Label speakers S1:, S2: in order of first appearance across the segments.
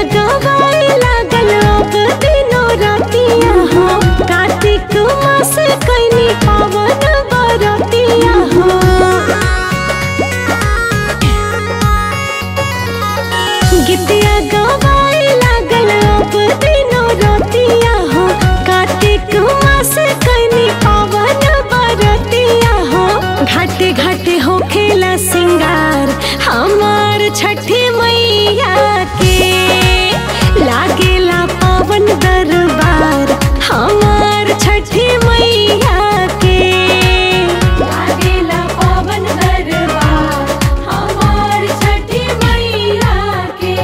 S1: गवाए लागल अब दिनो रातिया हो कार्तिक मास कैनी पावन बरतिया हो गीतिया गवाए लागल अब दिनो रातिया हो कार्तिक मास कैनी पावन बरतिया हो घाटे घाटे हो खेला सिंगार हमार छठी मैया के लागेला पावन दरबार हमार छठी मैया के लागेला पावन दरबार हमार छठी मैया के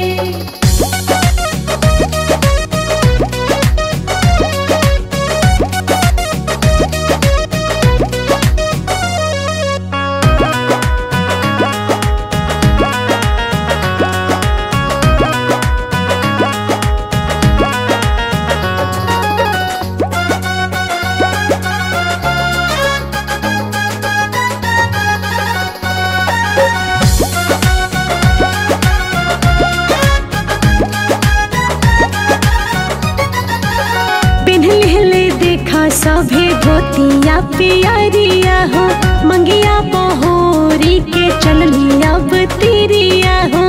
S1: पिन्हले देखा सभे धोतिया पियरिया हो मंगिया बहोरी के चललिया बतिरिया हो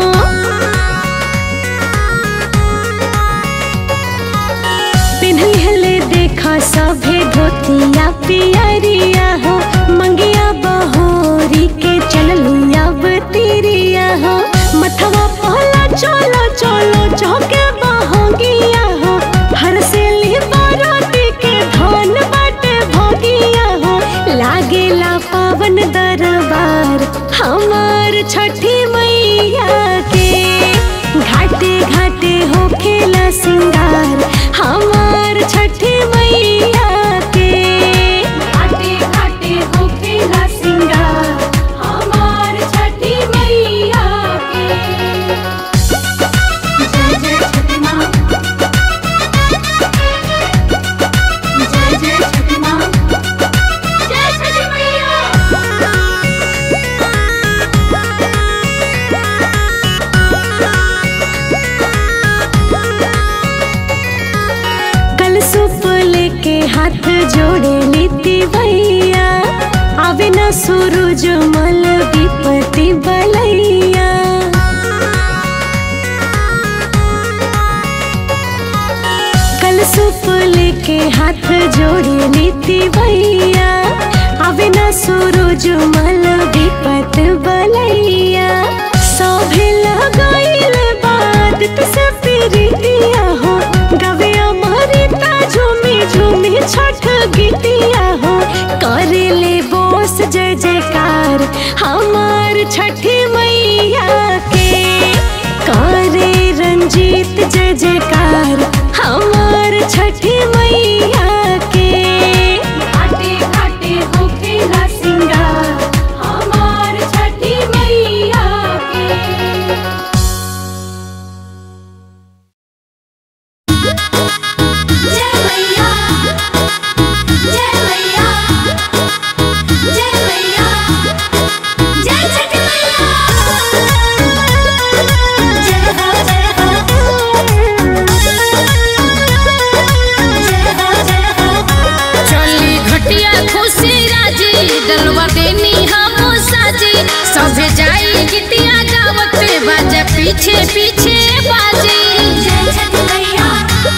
S1: पिन्हले देखा सभे धोतिया पियरिया हो मंगिया बहोरी के चललिया बतिरिया हो मथवा पहला चलो चलो चौके बहोगिया हो हर से बाराती के धन बाटे भोगिया हो लागेला पावन दरबार हमार छठी मैया के घाटे घाटे हो खेला सिंगार हमार छठी मैया के घाटे घाटे हो खेला सिंगार हमार छठी मैया के जय जय छठी माँ जय जय छठी माँ जय छठी मैया कल सुप लेके हाथ जोड़े नीति भैया आवे न सूरज मल विपति बलैया कल सुप लेके हाथ जोड़े नीति भैया आवे न सूरज मल विपत बलैया सभे लगाइल बात से प्रीतिया हो गवे अमृता झूमी झूमी छठ गीतिया हो करे ले बोस जय जयकार हमार छठी मैया के करे रंजीत जय जयकार हमार छठी मैया के घाटे घाटे हो खेला सिंगार हमार छठी मैया के
S2: जय मैया जय मैया जय मैया जय छठी मैया जय हो जय हो जय हो जय हो
S3: चली घटिया खुशी राजी डलवा देनी हम साजी सभे जाई गीतिया गावत बाजा पीछे पीछे बाजी
S2: जय छठी मैया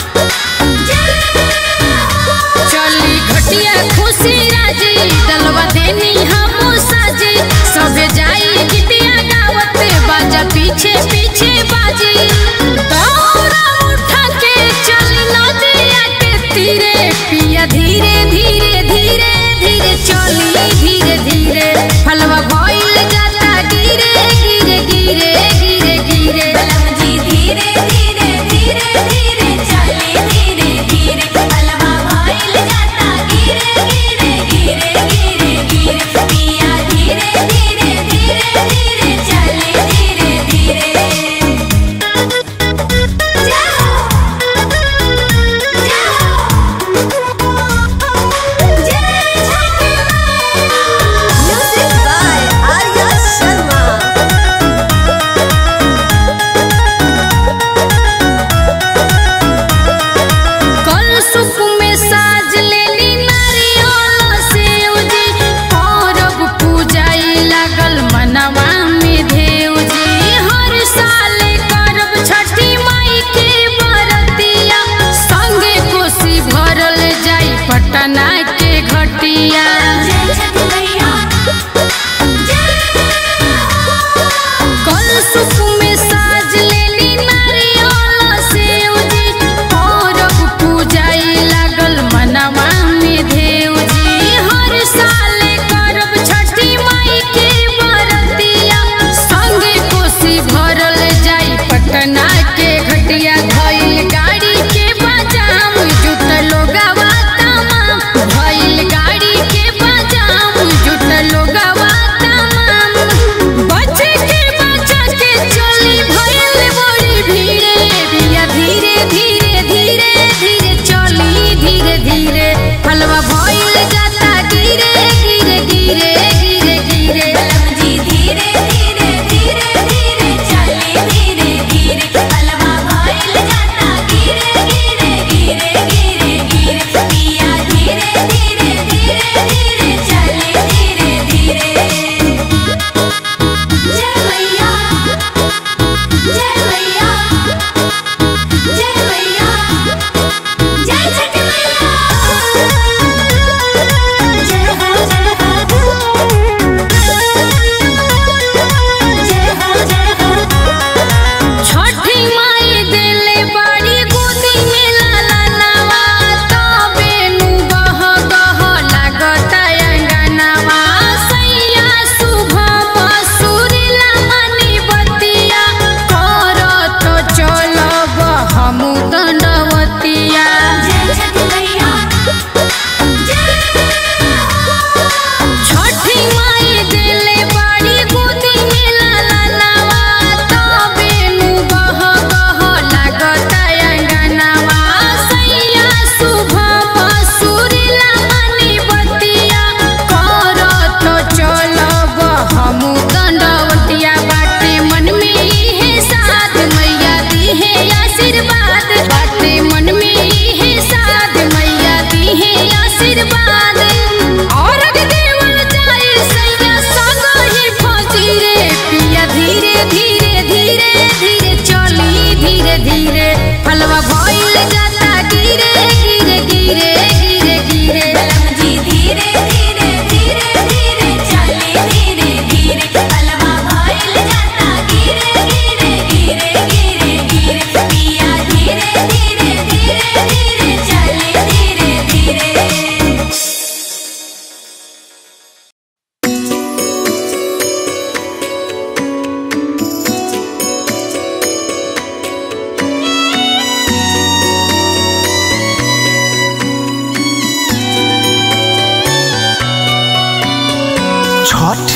S3: चली घटिया खुशी राजी डलवा देनी हम साजी सभे जाई गीतिया गावत बाजा पीछे पीछे बाजी दौड़ा उठा के चली नदिया के तीरे पिया धीरे धीरे धीरे धीरे चली धीरे धीरे फलवा भइल जाता गिरे गिरे गिरे गिरे गिरे
S2: जी धीरे धीरे धीरे धीरे चले धीरे धीरे पलवा भइल जाता गिरे गिरे गिरे गिरे गिरे पिया धीरे धीरे धीरे धीरे चले धीरे धीरे जाओ जाओ जय छठी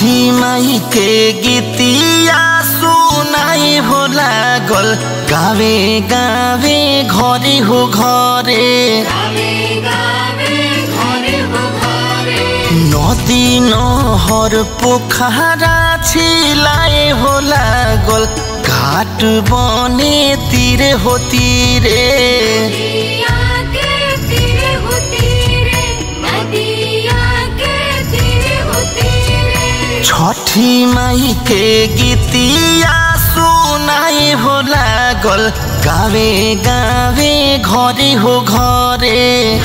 S4: छठी माई के गीतिया सुनाई हो लागल गावे गावे घरे हो घरे नदी নহর পোখারা ছিলায় हो लागल घाट बने तीरे हो तीरे छठी माई के गीतिया सुनाई हो लागल गावे गावे घरे हो घरे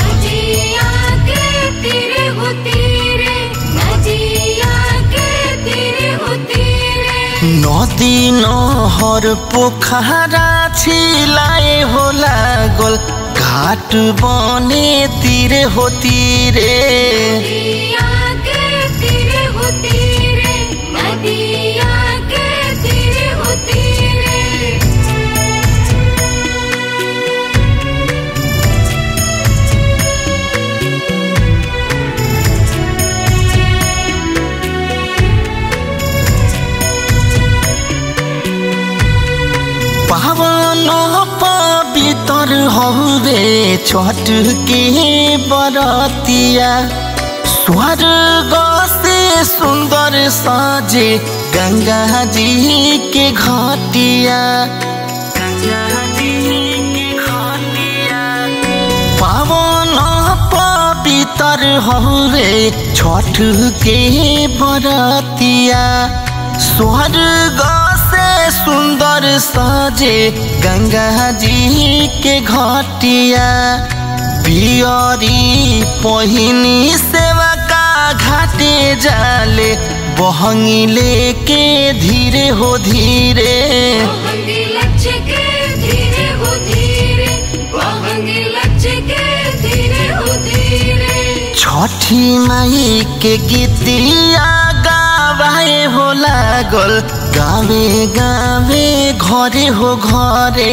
S4: নদী নহর পোখারা ছিলায় हो लागल घाट बने तीरे हो तीरे पावन पवित्र हवे छठ के बरतिया स्वर्ग से सुंदर साजे गंगा जी के घाटिया गंगा जी के घाटिया पावन पवित्र हवे छठ के बरतिया स्वर्ग से सुंदर साजे गंगा जी के घाटिया पियरी पहिनी सेवा का घाटे जाले बहंगी लेके धीरे हो धीरे छठी माई के गीतिया गावे हो लागल गावे गावे घरे हो घरे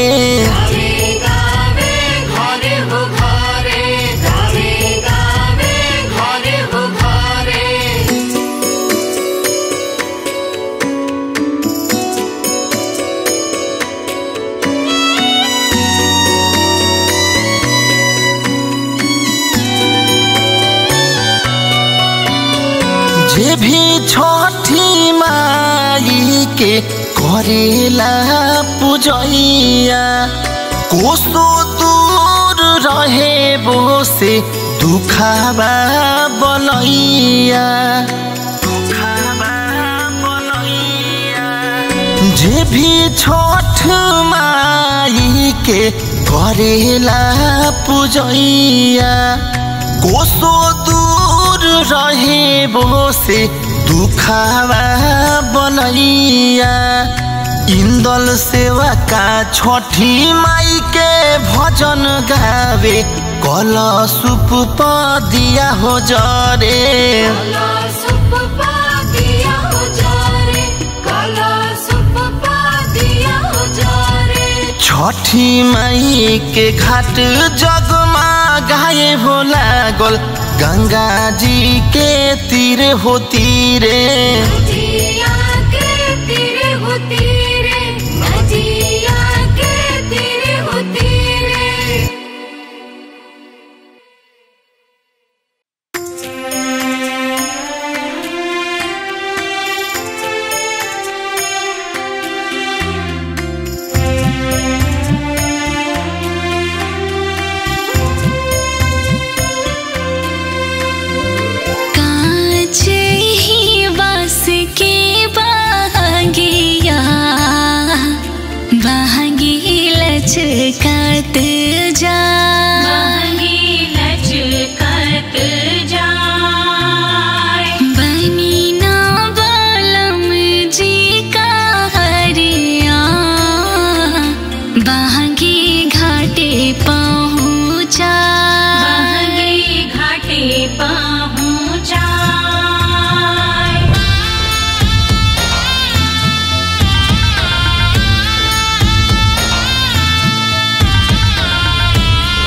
S4: जे भी छठी माई के करेला पूजैया कोसो दूर रहे बो से दुखाबा बनैया दुखाबा बनैया जे भी छठ माई के करेला पूजैया कोसो दूर रहे बो से दुखावा बनैया इंदल सेवा का छठी माई के भजन गावे कल सुप दिया हो जरे छठी माई के घाट जगमा गाए हो लागल गंगा जी के तीर हो तीरे
S1: कांचे ही बास के बहंगिया बहंगी लचकत जा बनी ना बलम जी का हरिया बहंगी घाटे पहुँचा
S3: घाटे पहुँचा
S1: रे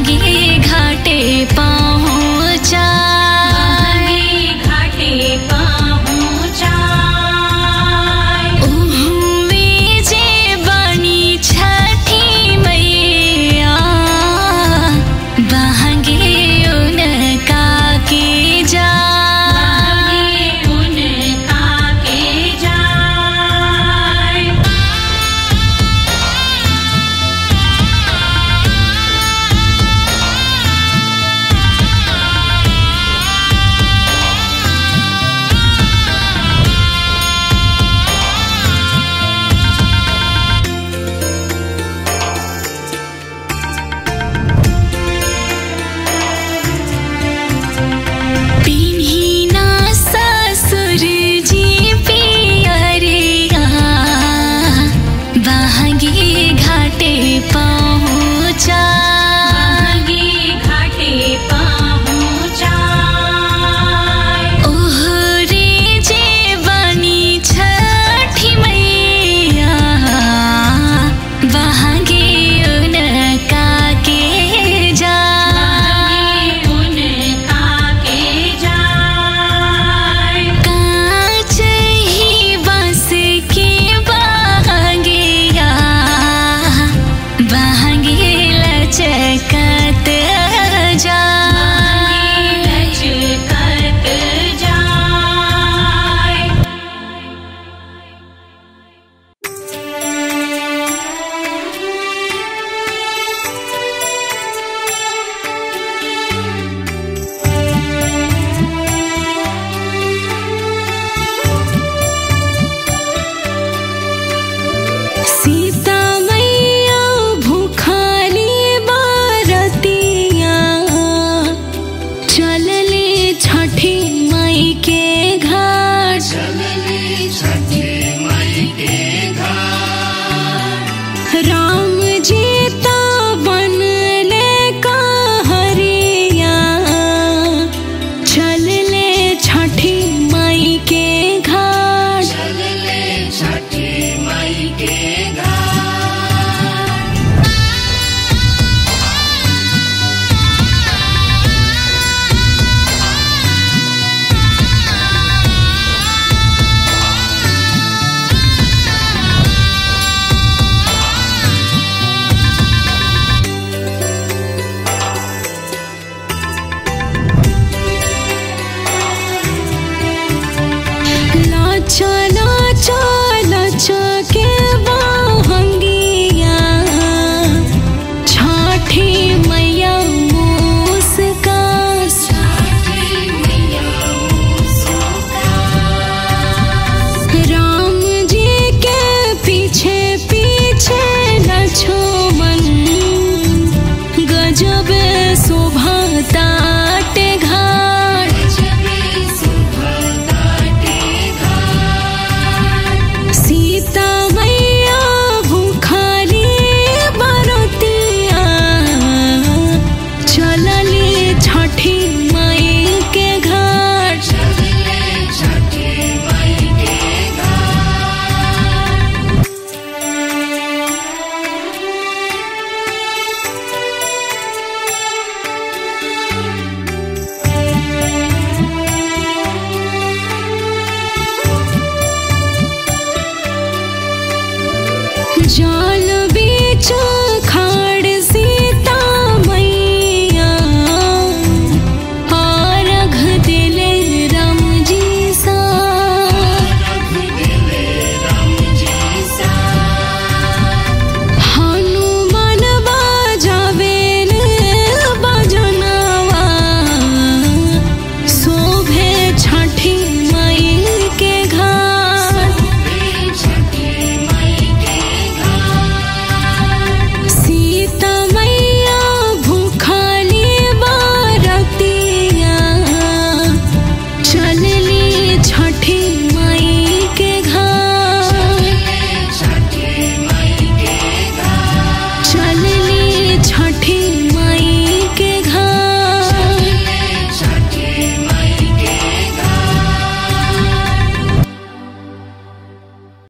S1: गंगे घाटे पहुँचा